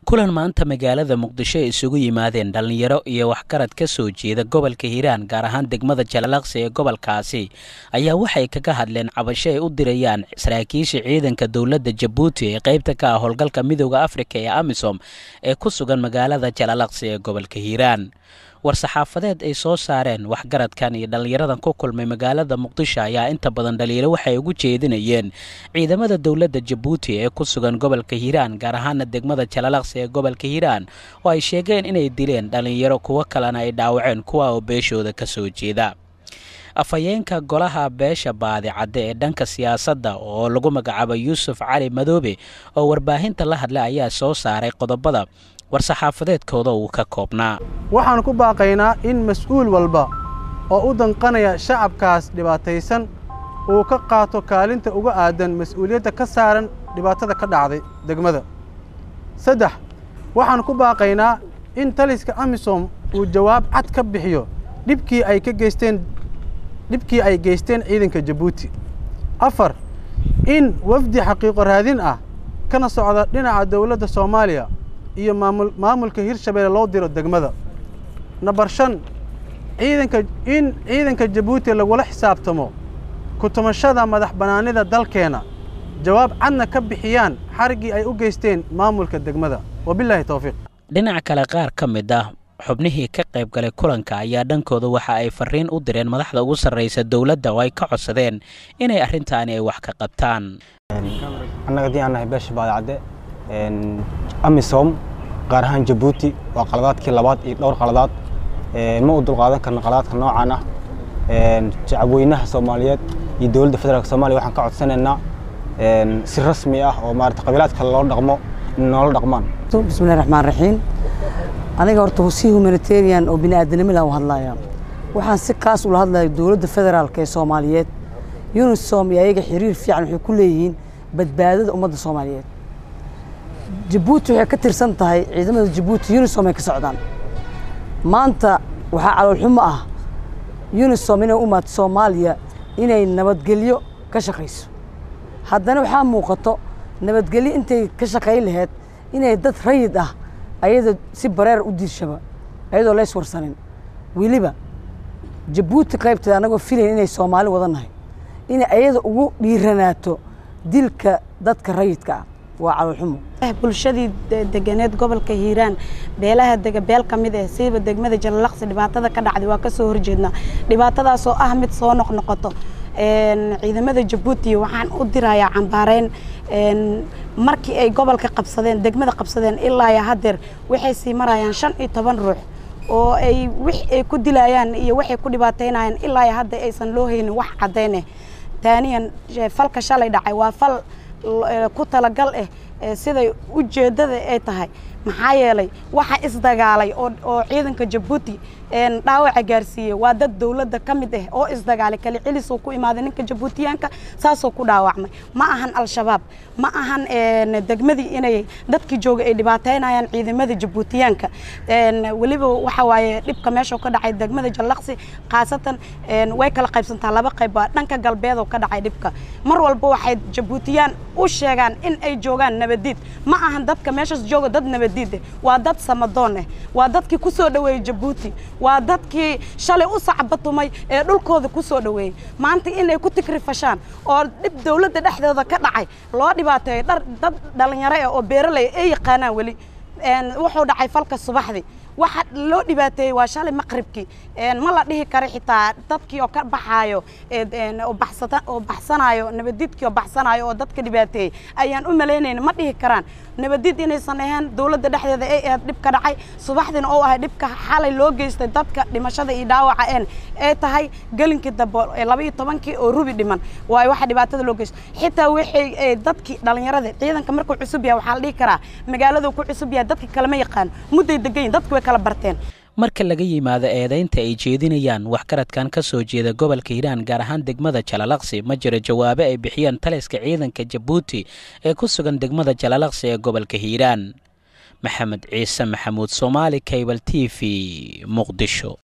kulan maanta magaalada muqdisho ay isugu yimaadeen dhallinyaro iyo waxgarad ka soo jeeda gobolka hiiraan gaar ahaan degmada jalalaqsi ee gobolkaasi ayaa waxay kaga hadleen cabasho ay u dirayaan saraakiisha ciidanka dowladda jabuuti ee qaybta ka ah howlgalka midooda afrika ee amisom ee ku sugan magaalada jalalaqsi ee gobolka hiiraan war-saxaafadeed ay soo saareen waxgaradkan iyo dhallinyaradan ku kulmay magaalada muqdisho ayaa inta badan dhaliilo waxay ugu jeedinayeen ciidamada dowladda jabuuti ee ku sugan gobolka hiiraan gaar ahaana degmada jalalaqsi ee gobolka hiiraan oo ay sheegeen inay dileen dhallinyaro kuwo kalena ay dhaawaceen kuwa oo beeshooda ka soo jeeda afhayeenka golaha beesha baadi cadde ee dhanka siyaasadda oo lagu magacaabo yuusuf cali madoobe oo warbaahinta la hadlay ayaa soo saaray qodobada war-saxaafadeedkooda uu ka koobnaa waxaan ku baaqaynaa in mas-uul walba oo u danqanaya shacabkaas dhibaataysan uu ka qaato kaalinta uga aadan mas-uuliyadda ka saaran dhibaatada ka dhacday degmada saddex waxaan ku baaqaynaa in taliska amisom uu jawaab cad ka bixiyo dhibkii ay ka geysteen dhibkii ay geysteen ciidanka jabuuti afar in wafdi xaqiiqo raadin ah kana socda dhinaca dowladda soomaaliya iyo maamul maamulka hirshabeelle loo diro degmada nambar shan ciidanka in ciidanka jabuuti lagula xisaabtamo ku-tumashada madax bannaanida dalkeenna jawaab cadna ka bixiyaan xariggii ay u geysteen maamulka degmada wabilaahi towfiiq dhinaca kale qaar ka mid ah xubnihii ka qayb galay kulanka ayaa dhankooda waxa ay fariin u direen madaxda ugu sarraysa dowladda oo ay ka codsadeen inay arrintaani ay wax ka qabtaan annaga haddii aan nahay beesha baadicadde amisom gaar ahaan jabuuti waa qaladaadkii labaad iyo dhowr qaladaad ma u dulqaadan karno qaladaadka noocan ah shacabweynaha soomaaliyeed iyo dowladda federaalk soomaliya waxaan ka codsanaynaa si rasmi ah oo maarata qabiilaadka loo dhaqmo in noola dhaqmaan bismillahi raxmaan raxiim aniga horta si humanitarian oo bini'aadanimo laan u hadlaya waxaan si kaas ula hadlaya dowladda federaalk ee soomaaliyeed unisom iyo ayaga xiriir fiican waxay ku leeyihiin badbaadada ummadda soomaaliyeed jabuuti waxay ka tirsan tahay ciidamada jabuuti unisom ay ka socdaan maanta waxaa caloolxumo ah unisom inay u imaato soomaaliya inay nabadgelyo ka shaqayso haddana waxaa muuqato nabadgelyo intay ka shaqayn laheyd inay dad rayid ah ayada si bareer u diirshaba ayadoo lays warsanin weliba jabuuti qaybteeda annagoo filayn inay soomaali wadannahay inay ayada ugu dhiiranaato dilka dadka rayidka ah waa caloolxumo bulshadii deganeed gobolka hiiraan beelaha dega beel ka mid ah siiba degmada jalalaqsi dhibaatada ka dhacday waa ka soo horjeednaa dhibaatadaasoo ah mid soo noqnoqoto ciidamada jabuuti waxaan u dirayaa cambaareyn markii ay gobolka qabsadeen degmada qabsadeen ilaa iyo haddeer waxay sii marayaan shan iyo toban ruux oo ay wix ay ku dilayaan iyo waxay ku dhibaataynayaan ilaa iyo hadda aysan loo haynin wax caddayneh taaniyan falka shalay dhacay waa fal ku talagal ah siday ujeeddada ay tahay maxaa yeelay waxa isdagaalay oo ciidanka jabuuti dhaawaca gaarsiiyey waa dad dowladda ka mid ah oo isdagaalay kali cilisoo ku imaaday ninka jabuutiyaanka saasoo ku dhaawacmay ma ahan al-shabaab ma ahan degmadii inay dadkii jooga ay dhibaateynayaan ciidamada jabuutiyaanka weliba waxa waaye dhibka meeshoo ka dhacay degmada jallaqsi khaasatan way kala qaybsantaa laba qayb baa dhanka galbeedoo ka dhacay dhibka mar walba waxay jabuutiyaan u sheegaan in ay joogaan nabadiid ma ahan dadka meeshaas jooga dad nabadiid ah waa dad samadoon ah waa dadkii ku soo dhoweeyey jabuuti waa dadkii shalay u sacbatumay ee dhulkooda ku soo dhoweeyey maanta inay ku tigrifashaan oo dhib dowladda dhexdooda ka dhacay loo dhibaateeyo dhar dad dhalinyaro ah oo beeraley ay yaqaanaan weli wuxuu dhacay falka subaxdii waxa loo dhibaateeyey waa shalay maqribkii ma la dhihi karo xitaa dadkii oo ka baxaayo oo baxsanayo nabadiidkii oo baxsanayo oo dadka dhibaateeyey ayaan u malaynayna ma dhihi karaan nabadiid inaysan ahayn dowladda dhexdeeda ay ahayd dhib ka dhacay subaxdiina oo ahay dhibka xalay loo geystay dadka dhimashada iyo dhaawaca een ay tahay gelinkii dambe laba iyo tobankii oo rubi dhiman waayo waxa dhibaatada loo geystay xitaa waxay dadkii dhallinyarada ciidanka markuu cusub yahay waxaa la dhihi karaa magaaladu ku cusub yahay dadka kalema yaqaan mudday degan yihin dadku way kala barteen marka laga yimaado eedaynta ay jeedinayaan waxgaradkan ka soo jeeda gobolka hiiraan gaar ahaan degmada jalalaqsi ma jiro jawaabe ay bixiyeen taliska ciidanka jabuuti ee ku sugan degmada jalalaqsi ee gobolka hiiraan maxamed ciise maxamuud soomaali kaybal t v muqdisho